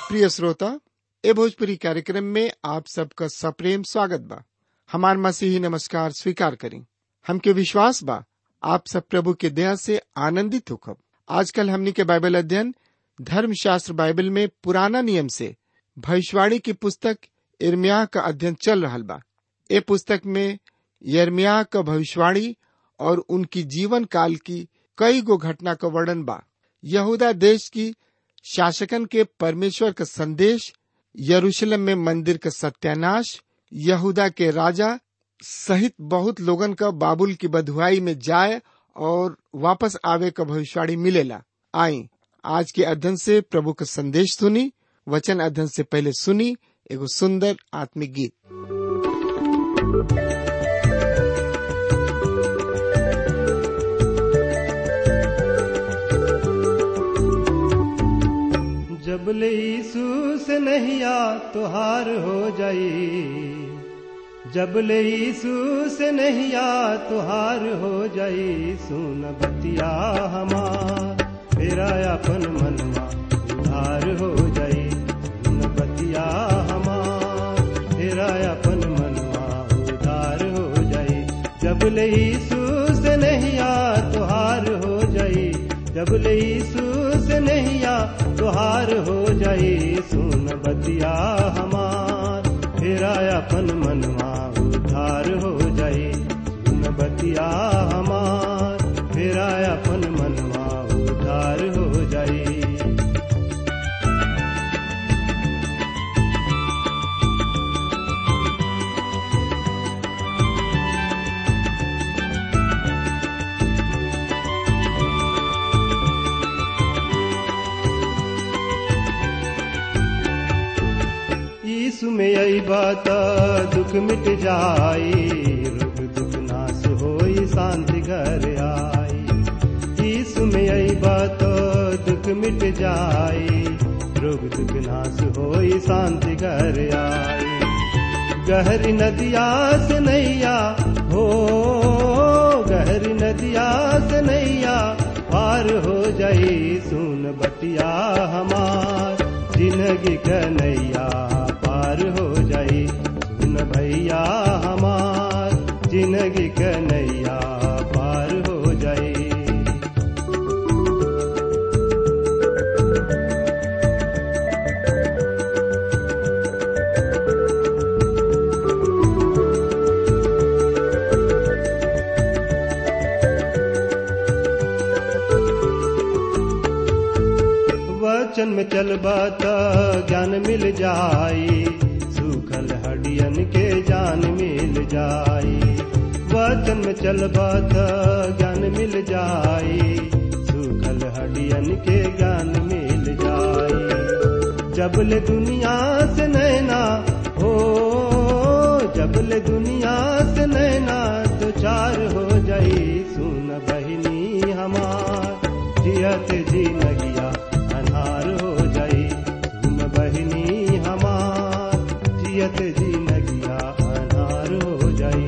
प्रिय श्रोता ए भोजपुरी कार्यक्रम में आप सबका सप्रेम स्वागत बा हमार मसीही नमस्कार स्वीकार करें हमके विश्वास बा आप सब प्रभु के दया से आनंदित होखब आजकल हमनी के बाइबल अध्ययन धर्म शास्त्र बाइबल में पुराना नियम से भविष्यवाणी की पुस्तक इर्मिया का अध्ययन चल रहा बा ए पुस्तक में यर्मिया का भविष्यवाणी और उनकी जीवन काल की कई गो घटना का वर्णन बा यहूदा देश की शासकन के परमेश्वर का संदेश यरूशलेम में मंदिर का सत्यानाश यहूदा के राजा सहित बहुत लोगन का बाबुल की बधुआई में जाए और वापस आवे का भविष्यवाणी मिलेला आई आज के अध्ययन से प्रभु का संदेश सुनी वचन अध्ययन से पहले सुनी एगो सुंदर आत्मिक गीत जब ले यीशु से नहिया तुहार हो जाई जब ले यीशु से नहिया तुहार हो जाई सुन बतिया हमार तेरा अपन मनवा उधार हो जाई सुन बतिया हमार तेरा अपन मनवा उधार हो जाई जब ले यीशु से नहिया तुहार हो जाई जब ले यीशु से नहिया तुहार हो जाई सुन बतिया हमार फेरा अपन मनवा उधार हो जाई सुन बतिया हमार फेरा अपन मनवा उधार हो जाई यीशु में आई बात दुख मिट जाई रोग दुख नाश होई शांति घर आई यीशु में आई बात दुख मिट जाई रोग दुख नाश होई शांति घर आई गहरी नदिया से नैया हो गहरी नदिया से नैया पार हो जाई सुन बतिया हमार जिंदगी कन्हैया पार हो जाई सुन भैया हमार जिंदगी कन्हैया पार हो जाई वचन में चलबा त ज्ञान मिल जाई सूखल हडियन के जान मिल जाई वचन में चलबा त ज्ञान मिल जाई सूखल हडियन के ज्ञान मिल जाई जबले दुनिया से नैना हो जबले दुनिया से नैना तो चार हो जाई सुन बहिनी हमार जियत जी नगिया अनार हो जाई सुन बहिनी हमार जियत जी नगिया अनार हो जाई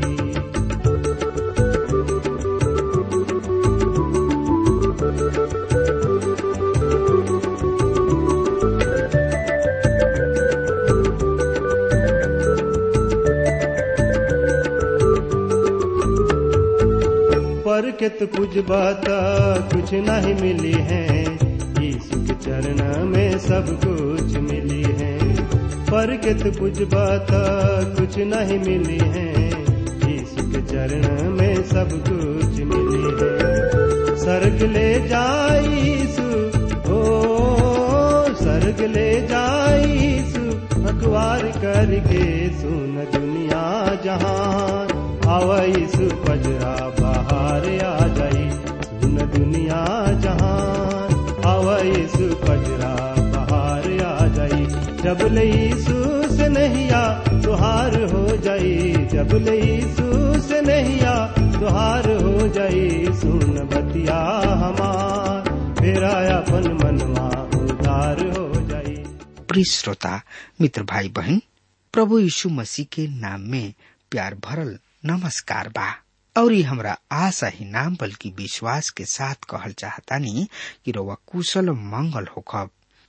पर के तो कुछ बात कुछ नहीं मिली है यीशु के चरण में सब कुछ मिली है पर के तो कुछ बात कुछ नहीं मिली है यीशु के चरण में सब कुछ मिली है सर्ग ले जाई यीशु ओ सर्ग ले जाई यीशु अखबार करके सुन दुनिया जहान आवा यीशु पजरा बाहर आ जाई सुन दुनिया जहान आवा यीशु पजरा बाहर आ जाई जब ले यीशु से नहिया तुहार हो जाई जब ले यीशु से नहिया तुहार हो जाई सुन बतिया हमार फेरा अपन मनवा उधार हो जाई प्रिय श्रोता मित्र भाई बहन प्रभु यीशु मसीह के नाम में प्यार भरल नमस्कार बा और ये हमरा आशा ही नाम बल्कि विश्वास के साथ कहल चाहतानी कि रउआ कुशल मंगल होखब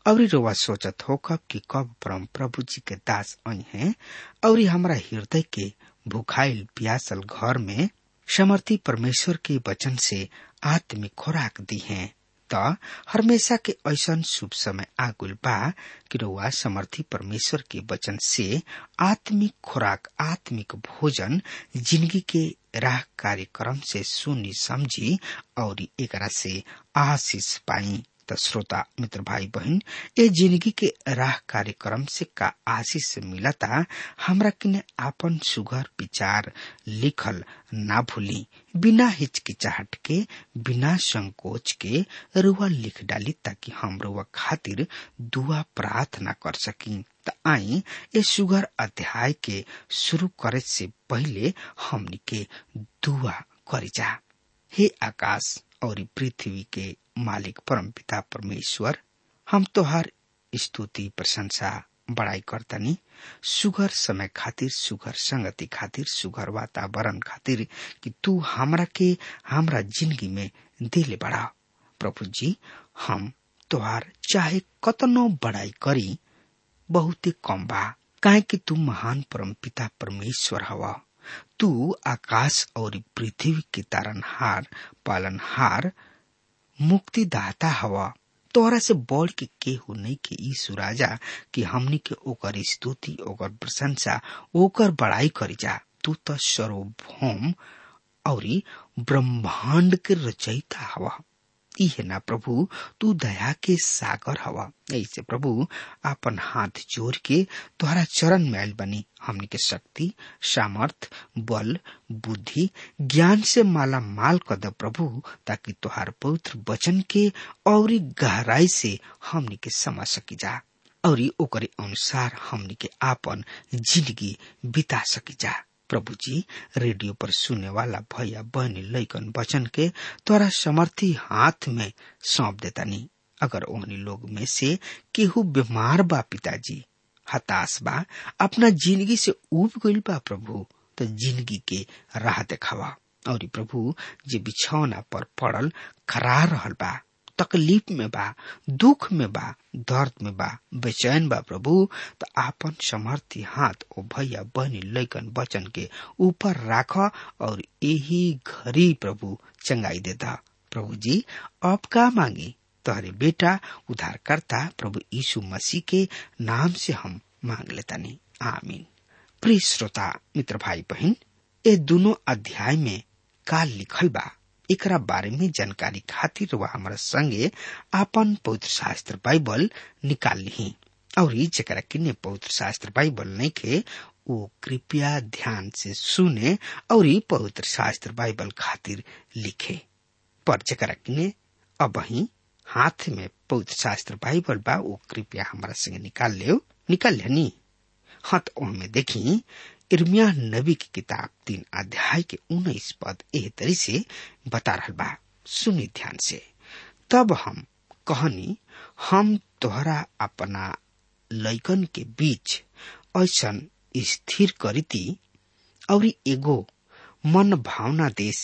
और रोवा सोचत हो कब कि कब परम प्रभु जी के दास आई हैं और हमारा हृदय के भूखाइल प्यासल घर में समर्थी परमेश्वर के वचन से आत्मिक खुराक दी है त हमेशा के ऐसा शुभ समय आगुल बा कि रउआ समर्थी परमेश्वर के वचन से आत्मिक खुराक आत्मिक भोजन जिंदगी के राह कार्यक्रम से सुनी समझी और एकरा से आशीष पाई त श्रोता मित्र भाई बहन ये जिंदगी के राह कार्यक्रम से का आशीष मिलता हमरा किने आपन सुघर विचार लिखल ना भूली बिना हिचकिचाहट के बिना संकोच के रुआ लिख डाली ताकि हम रुआ खातिर दुआ प्रार्थना कर सकी त आई ये सुगर अध्याय के शुरू करे से पहले हमनी के दुआ करी जा हे आकाश और पृथ्वी के मालिक परम पिता परमेश्वर हम तोहार स्तुति प्रशंसा बड़ाई करतनी सुगर समय खातिर सुगर संगति खातिर सुगर वातावरण खातिर कि तू हमरा के हमरा जिंदगी में दिले बड़ा प्रभु जी हम तोहार चाहे कतनो बड़ाई करी बहुत कम बा काहे कि तू महान परम पिता परमेश्वर हवा तू आकाश और पृथ्वी के तारनहार पालनहार मुक्तिदाता हवा तोहरा से बढ़ के केहू नहीं के यीशु राजा कि हमनी के ओकर स्तुति ओकर प्रशंसा ओकर बड़ाई करी जा तू तो सर्वभौम और ब्रह्मांड के रचयिता हवा इहे ना प्रभु तू दया के सागर हवा ऐसे प्रभु आपन हाथ जोड़ के तोहरा चरण मैल बनी हमनी के शक्ति सामर्थ बल बुद्धि ज्ञान से माला माल कर दे प्रभु ताकि तोहार पवित्र वचन के और गहराई से हमनी के समझ सकी जा और ओकरे अनुसार हमनी के आपन जिंदगी बिता सकी जा प्रभु जी रेडियो पर सुने वाला भैया बहनी लैकन वचन के तोरा समर्थी हाथ में सौंप देतानी अगर ओहनी लोग में से केहू बीमार बा पिताजी हताश बा अपना जिंदगी से उब गईल बा प्रभु तो जिंदगी के राह देखावा और प्रभु जे बिछौना पर पड़ल खरा रहल बा तकलीफ में बा दुख में बा दर्द में बा बेचैन बा प्रभु तो आपन समर्थी हाथ ओ भैया बहनी लैकन वचन के ऊपर राख और यही घड़ी प्रभु चंगाई देता प्रभु जी अब का मांगी तोहरे बेटा उद्धारकर्ता प्रभु यीशु मसीह के नाम से हम मांग लेता नहीं आमीन प्रिय श्रोता मित्र भाई बहन ये दोनों अध्याय में का लिखल बा एकरा बारे में जानकारी खातिर वह हमारा संगे आपन पवित्र शास्त्र बाइबल निकाल ली और जरा किन्ने पवित्र शास्त्र बाइबल नहीं खे वो कृपया ध्यान से सुने और पवित्र शास्त्र बाइबल खातिर लिखे पर जरा किन्ने अब ही हाथ में पवित्र शास्त्र बाइबल बा वो कृपया हमारा संगे निकाल ले निकाल लेनी हाँ तो में देखी इर्मिया नबी की किताब तीन अध्याय के उन्नीस पद एह तरी से बता रहा बा सुनी ध्यान से तब हम कहनी हम तोहरा अपना लैकन के बीच ऐसन स्थिर करीती और एगो मन भावना देश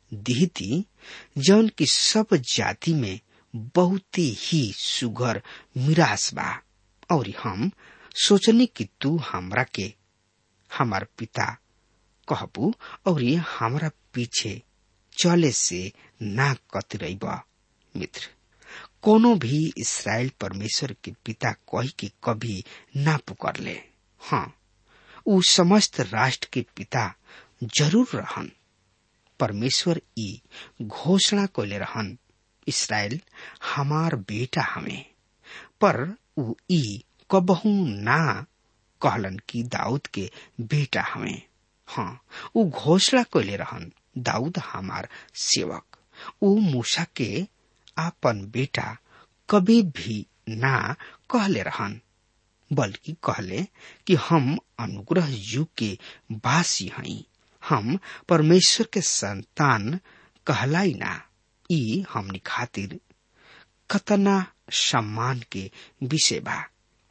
दिहती जौन की सब जाति में बहुत ही सुगर मिरास बा और हम सोचनी कि तू हमरा के हमार पिता कहबू और हमारा पीछे चले से ना कतरब मित्र कोनो भी इसराइल परमेश्वर के पिता कह के कभी ना पुकर ले हाँ उ समस्त राष्ट्र के पिता जरूर रहन परमेश्वर ई घोषणा कैले रहन इसराइल हमार बेटा हमें पर उ ई कबहू ना कहलन कि दाऊद के बेटा हमें हाँ उ घोषणा कैले रहन दाऊद हमार सेवक उ मूसा के आपन बेटा कभी भी ना कहले रहन बल्कि कहले कि हम अनुग्रह युग के वासी हई हम परमेश्वर के संतान कहलाई ना ई हमनी खातिर कतना सम्मान के विषय बा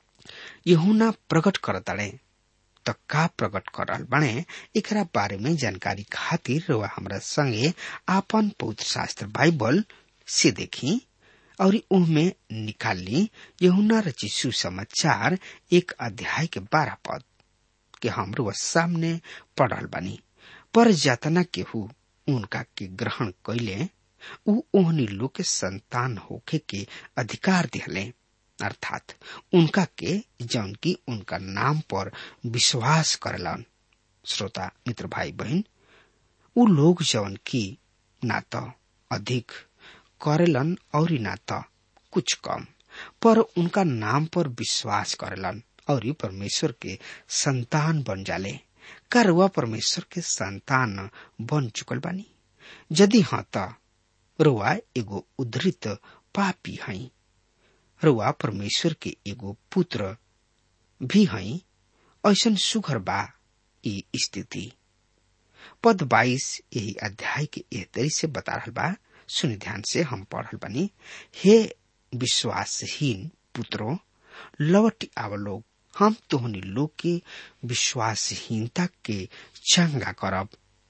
यहुना प्रकट करताड़े त का प्रकट करल बने एकरा बारे में जानकारी खातिर वह हमरा संगे आपन पवित्र शास्त्र बाइबल से देखी और उनमें निकाल ली यहुना रचिसु समाचार एक अध्याय के बारह पद के हमरो सामने पढ़ल बनी पर जतना केहू उनका के ग्रहण कैले उ ओहनी लोग के संतान होखे के अधिकार दिहले अर्थात उनका के जौन की उनका नाम पर विश्वास करलन श्रोता मित्र भाई बहन उ लोग जौन की ना तो अधिक करेलन और ना तो कुछ कम पर उनका नाम पर विश्वास करेलन और परमेश्वर के संतान बन जाले का रुआ परमेश्वर के संतान बन चुकल बानी यदि हाँ त रुआ एगो उद्धृत पापी हई रुआ परमेश्वर के एगो पुत्र भी हई ऐसन सुघर बा ई स्थिति पद बाईस यही अध्याय के एह तरी से बता रहल बा सुनि ध्यान से हम पढ़ल बनी हे विश्वासहीन पुत्रो लवट आव लोग हम तोहनी लोग के विश्वासहीनता के चंगा करब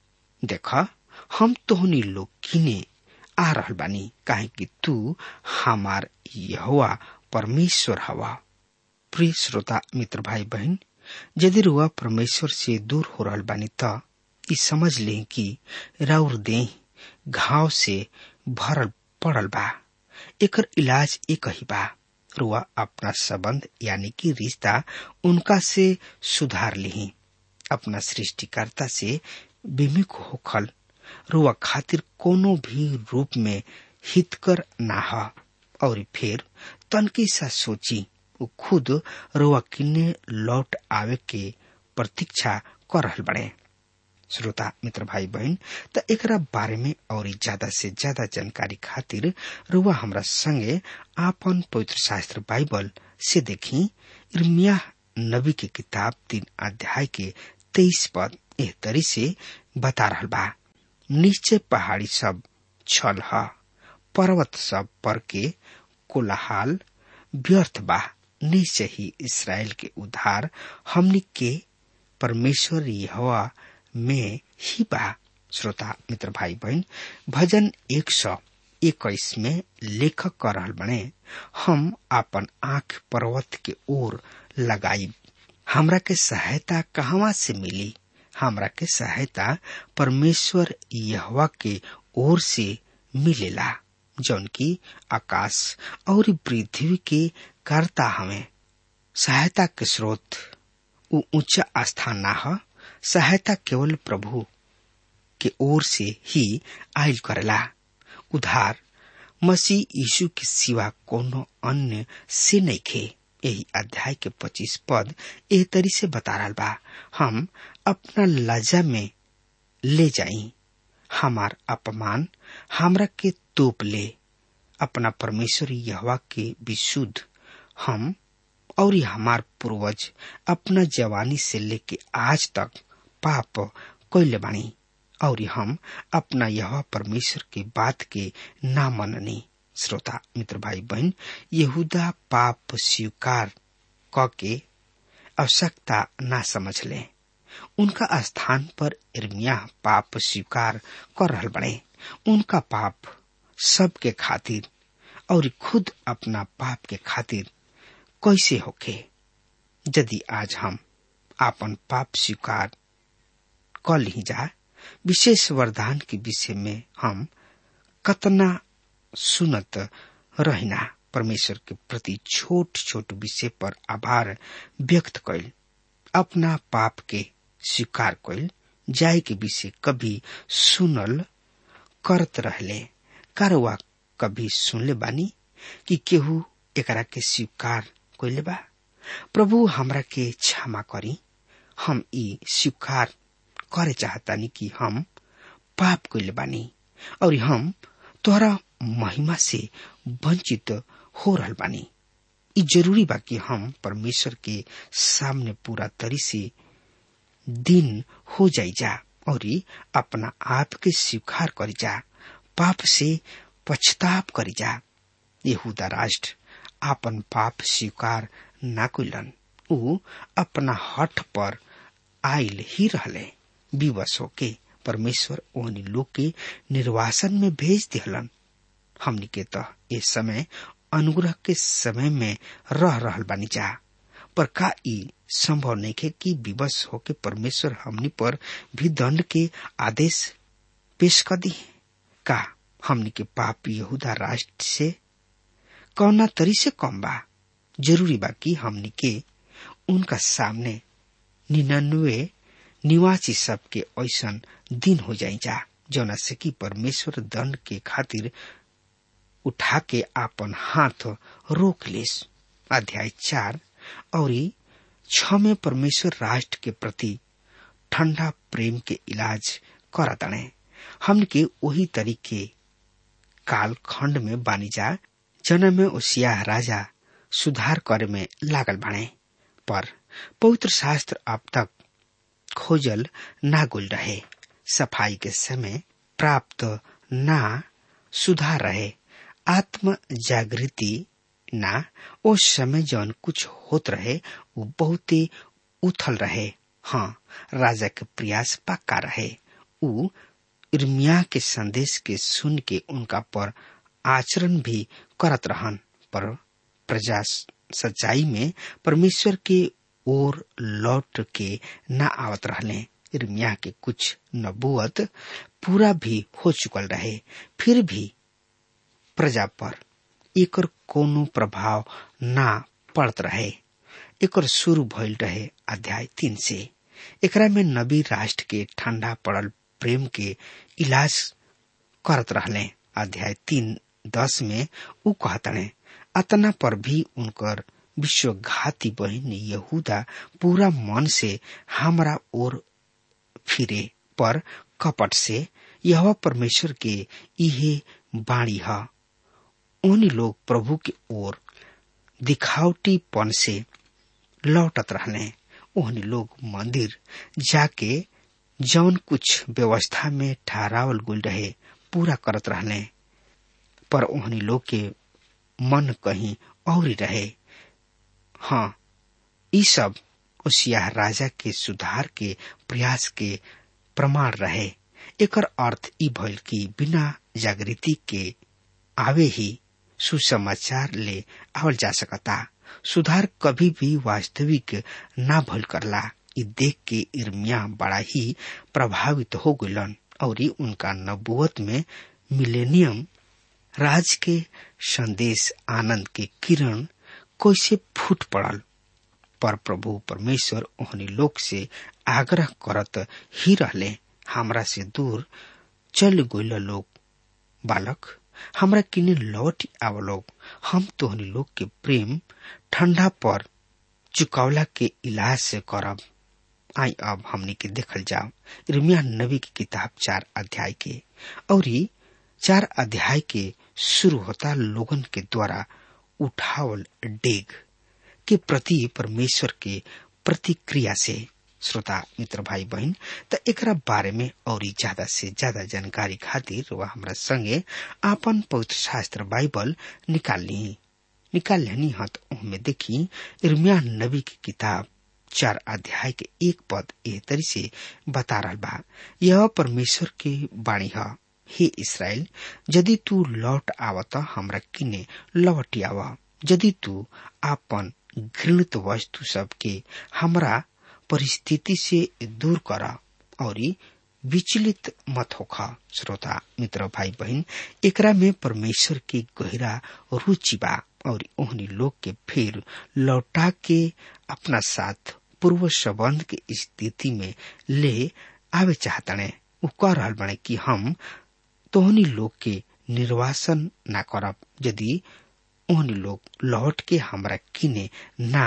देख हम तोहनी लोग किने आ रहल बानी काहे कि तू हमार यहोवा परमेश्वर हवा प्रिय श्रोता मित्र भाई बहन यदि रुआ परमेश्वर से दूर हो रहल बानी त ई समझ ले कि राउर देह घाव से भरल पड़ल बा एकर इलाज एक ही बा रुआ अपना संबंध यानी कि रिश्ता उनका से सुधार ली अपना सृष्टिकर्ता से विमुख होखल रुआ खातिर कोनो भी रूप में हितकर ना ह और फिर तनकी सा सोची वो खुद रुआ किन्ने लौट आवे के प्रतीक्षा कर रहल बड़े श्रोता मित्र भाई बहन त एकरा बारे में और ज्यादा से ज्यादा जानकारी खातिर रुआ हमरा संगे आपन पवित्र शास्त्र बाइबल से देखी इर्मिया नबी के किताब तीन अध्याय के तेईस पद एह तरी से बता रहल बा निश्चय पहाड़ी सब छल ह पर्वत सब पर के कोलाहाल व्यर्थ बा निश्चय ही इसराइल के उद्धार हमनी के परमेश्वर यहोवा में ही बा श्रोता मित्र भाई बहन भजन एक सौ इक्कीस में लेखक कर रहल बने हम आपन आंख पर्वत के ओर लगाई हमरा के सहायता कहवा से मिली हमरा के सहायता परमेश्वर यहवा के ओर से मिलेला जौन की आकाश और पृथ्वी के करता हमें सहायता के स्रोत उ ऊंचा स्थान ना ह सहायता केवल प्रभु के ओर से ही आयल करेला उधार मसीह यीशु के सिवा कोनो अन्य से नहीं खे यही अध्याय के पच्चीस पद एह तरी से बता रहा बा हम अपना लजा में ले जाई हमार अपमान हमरा के तोप ले अपना परमेश्वर यहवा के विशुद्ध हम और हमार पूर्वज अपना जवानी से लेके आज तक पाप कैले बानी और हम अपना यह परमेश्वर के बात के ना मननी श्रोता मित्र भाई बहन यहूदा पाप स्वीकार क के आवश्यकता ना समझ ले उनका स्थान पर इर्मिया पाप स्वीकार कर रहल बड़े उनका पाप सबके खातिर और खुद अपना पाप के खातिर कैसे होखे यदि आज हम आपन पाप स्वीकार क ली जा विशेष वरदान के विषय में हम कतना सुनत रहना परमेश्वर के प्रति छोट छोट विषय पर आभार व्यक्त कैल अपना पाप के स्वीकार कैल जाय के विषय कभी सुनल करत रहले कारवा कभी सुनले बानी कि केहू एकरा के स्वीकार कैले बा प्रभु हमरा के क्षमा करी हम ई स्वीकार करे चाहतानी कि हम पाप कैले बानी और हम तोहरा महिमा से वंचित हो रहल बानी ई जरूरी बा कि हम परमेश्वर के सामने पूरा तरी से दिन हो जाई जा और अपना आप के स्वीकार करी जा पाप से पछताप करी जा यहूदा राष्ट्र आपन पाप स्वीकार ना कैलन ऊ अपना हठ पर आयल ही रहले विवश होके परमेश्वर ओहनी लोग के निर्वासन में भेज दिहलन हमनी के तो इस समय अनुग्रह के समय में रह रहल बानी जा पर का ई संभव नहीं है कि विवश होके परमेश्वर हमनी पर भी दंड के आदेश पेश कर दी का हमनी के पाप यहूदा राष्ट्र से कौना तरी से कम बा जरूरी बा कि हमनी के उनका सामने निन्यानवे निवासी सबके ऐसन दिन हो जाई जा जौना से कि परमेश्वर दंड के खातिर उठा के आपन हाथ रोक लेस अध्याय चार और छ में परमेश्वर राष्ट्र के प्रति ठंडा प्रेम के इलाज कर तणे हमन के वही तरीके काल खंड में बानी जा जन में ओसिया राजा सुधार करे में लागल बने पर पवित्र शास्त्र अब तक खोजल ना गुल रहे सफाई के समय प्राप्त ना सुधार रहे आत्म जागृति ना ओ समय जौन कुछ होत रहे वो बहुत ही उथल रहे हाँ राजा के प्रयास पक्का रहे उ इर्मिया के संदेश के सुन के उनका पर आचरण भी करत रहन पर प्रजा सच्चाई में परमेश्वर के ओर लौट के न आवत रहले इर्मिया के कुछ नबुअत पूरा भी हो चुकल रहे फिर भी प्रजा पर एकर कोनो प्रभाव ना पड़त रहे एकर शुरू भइल रहे अध्याय तीन से एकरा में नबी राष्ट्र के ठंडा पड़ल प्रेम के इलाज करत रहले अध्याय तीन दस में उ कहतने अतना पर भी उनकर विश्वघाती बहन यहूदा पूरा मन से हमरा ओर फिरे पर कपट से यह परमेश्वर के इहे बाणी है उन लोग प्रभु के ओर दिखावटीपन से लौटत रहने ओहन लोग मंदिर जाके जौन कुछ व्यवस्था में ठहरावल गुल रहे पूरा करत रहने पर ओहनी लोग के मन कहीं और रहे हाँ ई सब उसिया राजा के सुधार के प्रयास के प्रमाण रहे एकर अर्थ ई भइल कि बिना जागृति के आवे ही सुसमाचार ले आवल जा सकता सुधार कभी भी वास्तविक ना भल करला इ देख के इर्मिया बड़ा ही प्रभावित हो गलन और उनका नबुवत में मिलेनियम राज के संदेश आनंद के किरण कैसे फूट पड़ल पर प्रभु परमेश्वर ओहनी लोग से आग्रह करत ही रहले हमरा से दूर चल गोल लोग बालक हमरा किने लौट आव लोग हम तोहनी लोग के प्रेम ठंडा पर चुकावला के इलाज से करब आई अब हमनी के देखल जाओ इर्मिया नबी की किताब चार अध्याय के और चार अध्याय के शुरू होता लोगन के द्वारा उठावल डेग के प्रति परमेश्वर के प्रतिक्रिया से श्रोता मित्र भाई बहन त एकरा बारे में और ज्यादा से ज्यादा जानकारी खातिर वह हमरा संगे आपन पवित्र शास्त्र बाइबल निकाल ली निकाल लेनी हत में देखी इर्मिया नबी की किताब चार अध्याय के एक पद एह तरी से बता रहा बा यह परमेश्वर के बाणी है हे इसराइल यदि तू लौट आवत हमरा किने लौट आव यदि तू आपन घृणित वस्तु सबके हमरा परिस्थिति से दूर कर और विचलित मत होखा श्रोता मित्र भाई बहन एकरा में परमेश्वर के गहरा रुचि बा और ओहनी लोग के फिर लौटा के अपना साथ पूर्व संबंध के स्थिति में ले आवे चाहतने उ कह रहल बने कि हम तोहनी लोग के निर्वासन ना करब यदि ओहनी लोग लौट के हमरा किने ना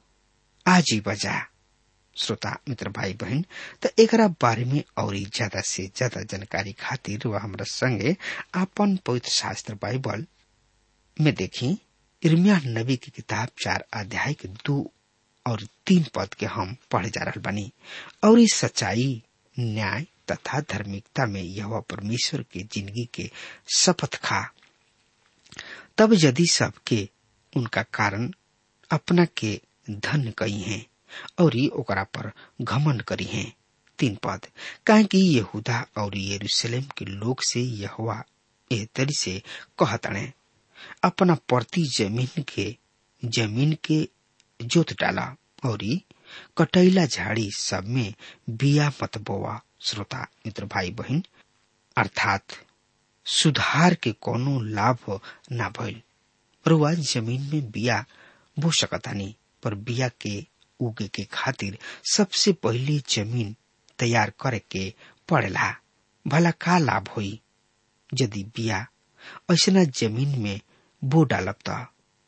आजी बजा श्रोता मित्र भाई बहन त एकरा बारे में और ज्यादा से ज्यादा जानकारी खातिर वह हमरा संगे आपन पवित्र शास्त्र बाइबल में देखी इर्मिया नबी की किताब चार अध्याय के दो और तीन पद के हम पढ़े जा रहा बनी और इस सच्चाई न्याय तथा धार्मिकता में यह परमेश्वर के जिंदगी के शपथ खा तब यदि सबके उनका कारण अपना के धन कही हैं और ओकरा पर घमन करी हैं तीन पद काहे कि यहूदा और यरूशलेम के लोग से यहवा एह तरी से कहतणे अपना प्रति जमीन के जमीन के जोत डाला और कटैला झाड़ी सब में बिया मत बोवा श्रोता मित्र भाई बहन अर्थात सुधार के कोनो लाभ ना भइल रुआ जमीन में बिया बो सकतानी पर बिया के उगे के खातिर सबसे पहले जमीन तैयार करे के पड़ेला भला का लाभ होई यदि बिया ऐसा जमीन में बो डालब त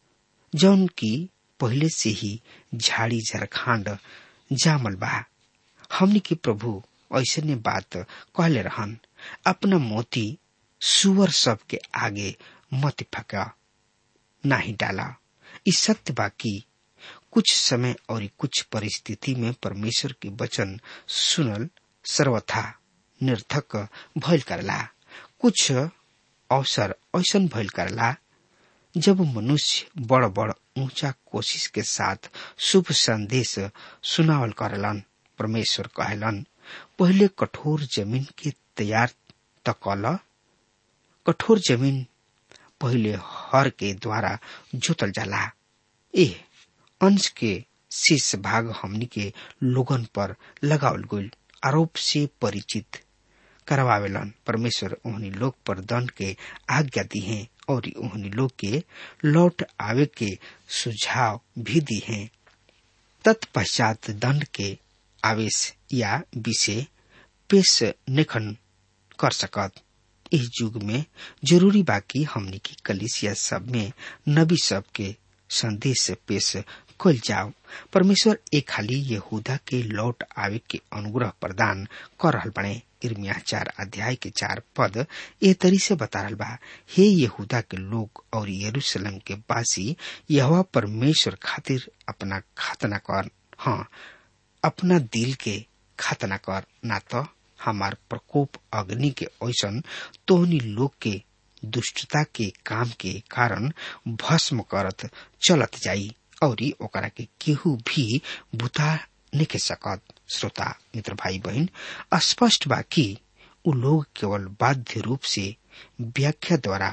जौन की पहले से ही झाड़ी झरखांड जामल बा हमनी के प्रभु ऐसने बात कहले रहन अपना मोती सुअर सब के आगे मत फका नाही डाला इस सत्य बा की कुछ समय और कुछ परिस्थिति में परमेश्वर के वचन सुनल सर्वथा निर्थक भइल करला कुछ अवसर ऐसन भइल करला जब मनुष्य बड़ बड़ ऊंचा कोशिश के साथ शुभ संदेश सुनावल करलन परमेश्वर कहलन पहले कठोर जमीन के तैयार तकल कठोर जमीन पहले हर के द्वारा जोतल जाला ए अंश के शेष भाग हमनी के लोगन पर लगावल गईल आरोप से परिचित करवावेलन परमेश्वर ओहनी लोग पर दंड के आज्ञा दी है और ओहनी लोग के लौट आवे के सुझाव भी दी है तत्पश्चात दंड के आवेश या विषय पेश निखन कर सकत इस युग में जरूरी बाकी हमनी की कलिसिया सब में नबी सब के संदेश पेश कल जाओ परमेश्वर एक खाली यहूदा के लौट आवे के अनुग्रह प्रदान कर रहल बने इर्मिया चार अध्याय के चार पद ए तरी से बता रहल बा हे यहूदा के लोग और यरूशलेम के वासी यह परमेश्वर खातिर अपना खातना कर हाँ अपना दिल के खातना कर ना तो हमार प्रकोप अग्नि के ऐसन तोहनी लोग के दुष्टता के काम के कारण भस्म करत चलत जाई और ओकरा के केहू भी बुता निके सकत श्रोता मित्र भाई बहन स्पष्ट बा कि उ लोग केवल बाध्य रूप से व्याख्या द्वारा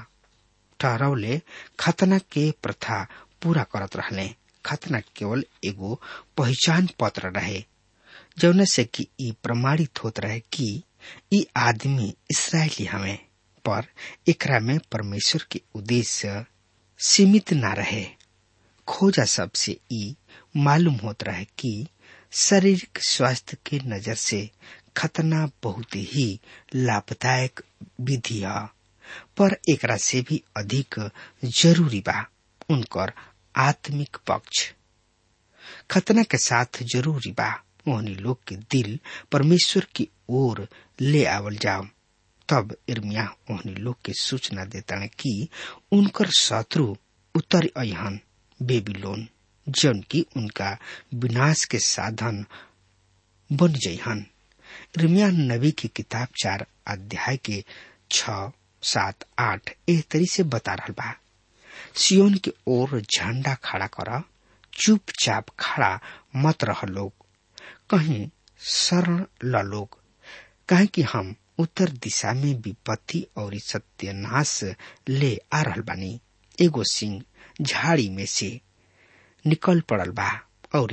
ठहरौले खतना के प्रथा पूरा करत रहले खतना केवल एगो पहचान पत्र रहे जौन से कि ई प्रमाणित होत रहे कि ई आदमी इसराइली हमें पर एकरा में परमेश्वर के उद्देश्य सीमित ना रहे खोजा सबसे ई मालूम होत रहे कि शारीरिक स्वास्थ्य के नजर से खतना बहुत ही लाभदायक विधि है पर एकरा से भी अधिक जरूरी बा उनकर आत्मिक पक्ष खतना के साथ जरूरी बा ओहनी लोग के दिल परमेश्वर की ओर ले आवल जाओ तब इर्मिया ओहनी लोग के सूचना देता कि उनकर शत्रु उत्तर अहन बेबीलोन जन की उनका विनाश के साधन बन जइहन इर्मिया नबी की किताब चार अध्याय के छ सात आठ एह तरी से बता रहा बा सियोन के ओर झंडा खड़ा कर चुपचाप खड़ा मत रह लोग कहीं शरण ल लोग कहे कि हम उत्तर दिशा में विपत्ति और सत्यानाश ले आ रहल बानी एगो सिंह झाड़ी में से निकल पड़ल बा और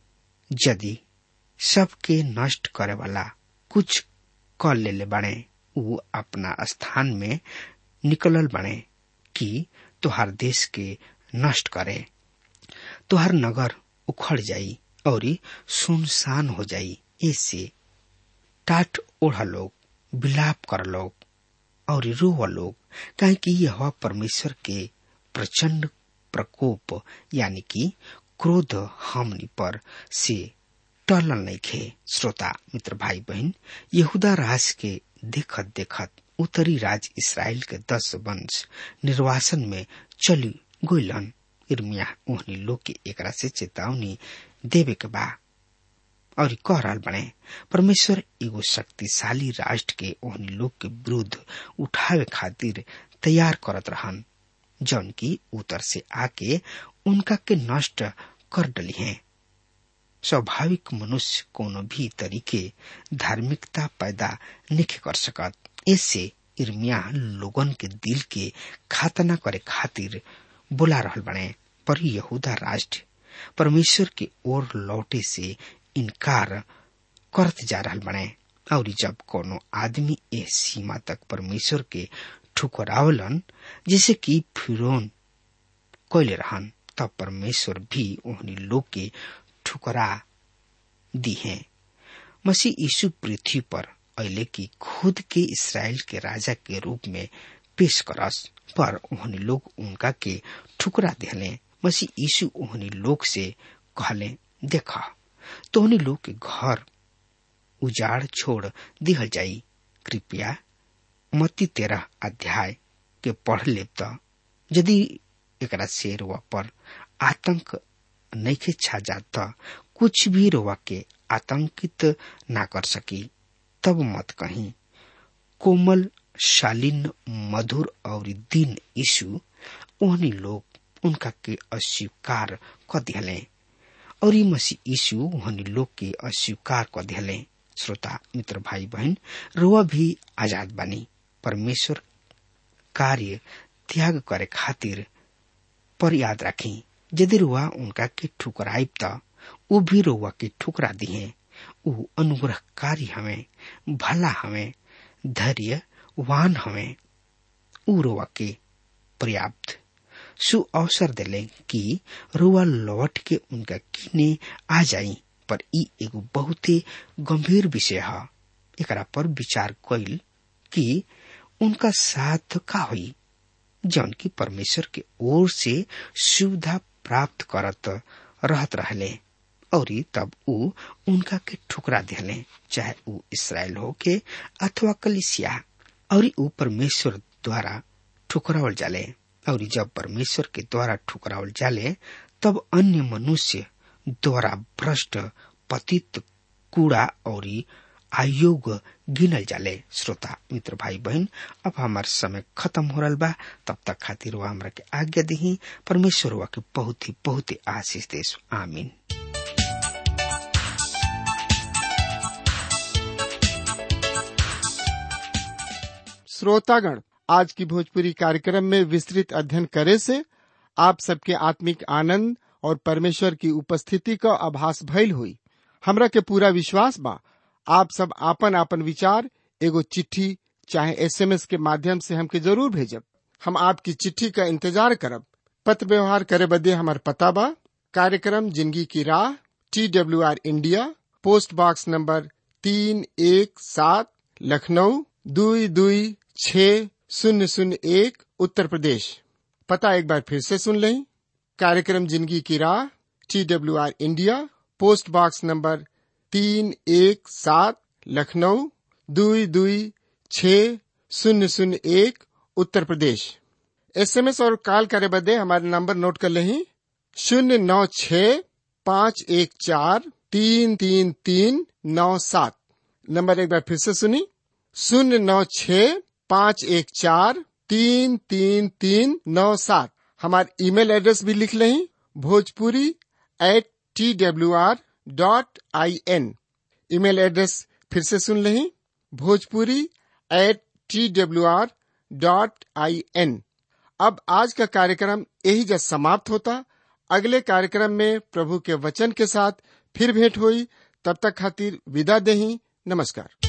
यदि सबके नष्ट करे वाला कुछ कर ले बने उ अपना स्थान में निकलल बने कि तुहार देश के नष्ट करे तुहार नगर उखड़ जाई और सुनसान हो जाई ऐसे टाट ओढ़ लोग विलाप कर लोग और रोव लोग कहे कि यह परमेश्वर के प्रचंड प्रकोप यानी कि क्रोध हमनी पर से टलल नहीं खे श्रोता मित्र भाई बहन यहूदा राज के देखत देखत उत्तरी राज इसराइल के दस वंश निर्वासन में चली गोइलन इर्मिया ओहनी लोग के एकरा से चेतावनी देवे के बा और कह रहा बने परमेश्वर एगो शक्तिशाली राष्ट्र के ओहनी लोग के विरुद्ध उठावे खातिर तैयार करत रहन जौन की उत्तर से आके उनका के नष्ट कर डली हैं स्वाभाविक मनुष्य कोनो भी तरीके धार्मिकता पैदा नहीं कर सकत इससे इर्मिया लोगन के दिल के खातना करे खातिर बुला रहल बने पर यहूदा राष्ट्र परमेश्वर के ओर लौटे से इनकार करत जा रहल बने और जब कोनो आदमी ए सीमा तक परमेश्वर के ठुकरावलन जैसे कि फिरौन कोयले रहन तब परमेश्वर भी उन्हीं लोग के ठुकरा दी है मसीह यीशु पृथ्वी पर अले की खुद के इसराइल के राजा के रूप में पेश करस पर उन्हीं लोग उनका के ठुकरा दिले मसीह यीशु उन्हीं लोग से कहले देखा तो उन्हीं लोग के घर उजाड़ छोड़ दिहल जाई कृपया मत्ती तेरह अध्याय के पढ़ ले तो यदि एकरा से रोवा पर आतंक नैखे छा जात कुछ भी रोवा के आतंकित ना कर सकी तब मत कहीं कोमल शालीन मधुर और दीन यीशु ओहनी लोग उनका के अस्वीकार क दिहले और ई मसीह यीशु ओहनी लोग के अस्वीकार क दिहले श्रोता मित्र भाई बहन रुआ भी आजाद बनी परमेश्वर कार्य त्याग करे खातिर पर याद रखी यदि रुआ उनका के ठुकराइब त ऊ भी रुआ के ठुकरा दिए ऊ अनुग्रहकारी हमें भला हमें धैर्य वान हमें ऊ रुआ के पर्याप्त सु अवसर दिले कि रुआ लौट के उनका किने आ जाई पर ई एगो बहुते गंभीर विषय है एकरा पर विचार कइल कि उनका साथ का हुई जौन की परमेश्वर के ओर से सुविधा प्राप्त करत रहत रहले और तब ऊ उनका के ठुकरा दिले चाहे ऊ इसराइल हो के अथवा कलिसिया और ऊ परमेश्वर द्वारा ठुकरावल जाले और जब परमेश्वर के द्वारा ठुकरावल जाले तब अन्य मनुष्य द्वारा भ्रष्ट पतित कूड़ा और आयोग गिनल जाले श्रोता मित्र भाई बहन अब हमार समय खत्म हो रहा बा तब तक खातिर वह हमरा के आज्ञा दी परमेश्वर वा के बहुत ही बहुत ही आशीष देश आमीन श्रोतागण आज की भोजपुरी कार्यक्रम में विस्तृत अध्ययन करे से आप सबके आत्मिक आनंद और परमेश्वर की उपस्थिति का आभास भइल हुई हमरा के पूरा विश्वास बा आप सब आपन आपन विचार एगो चिट्ठी चाहे एसएमएस के माध्यम से हमके जरूर भेजब हम आपकी चिट्ठी का इंतजार करब पत्र व्यवहार करे बदे हमार पता बा कार्यक्रम जिंदगी की राह T W R India post box number तीन एक सात लखनऊ दुई दुई छ शून्य शून्य एक उत्तर प्रदेश पता एक बार फिर से सुन लें कार्यक्रम जिंदगी की राह T W R India post box number तीन एक सात लखनऊ दुई दुई छ शून्य शून्य एक उत्तर प्रदेश एसएमएस और कॉल करे बदे हमारे नंबर नोट कर लें शून्य नौ छ पाँच एक चार तीन तीन तीन नौ सात नंबर एक बार फिर से सुनी शून्य नौ छ पाँच एक चार तीन तीन तीन नौ सात हमारे ईमेल एड्रेस भी लिख लें Bhojpuri at T W R dot I N email address फिर से सुन लें Bhojpuri at T W R dot I N अब आज का कार्यक्रम यही जब समाप्त होता अगले कार्यक्रम में प्रभु के वचन के साथ फिर भेंट हुई तब तक खातिर विदा दही नमस्कार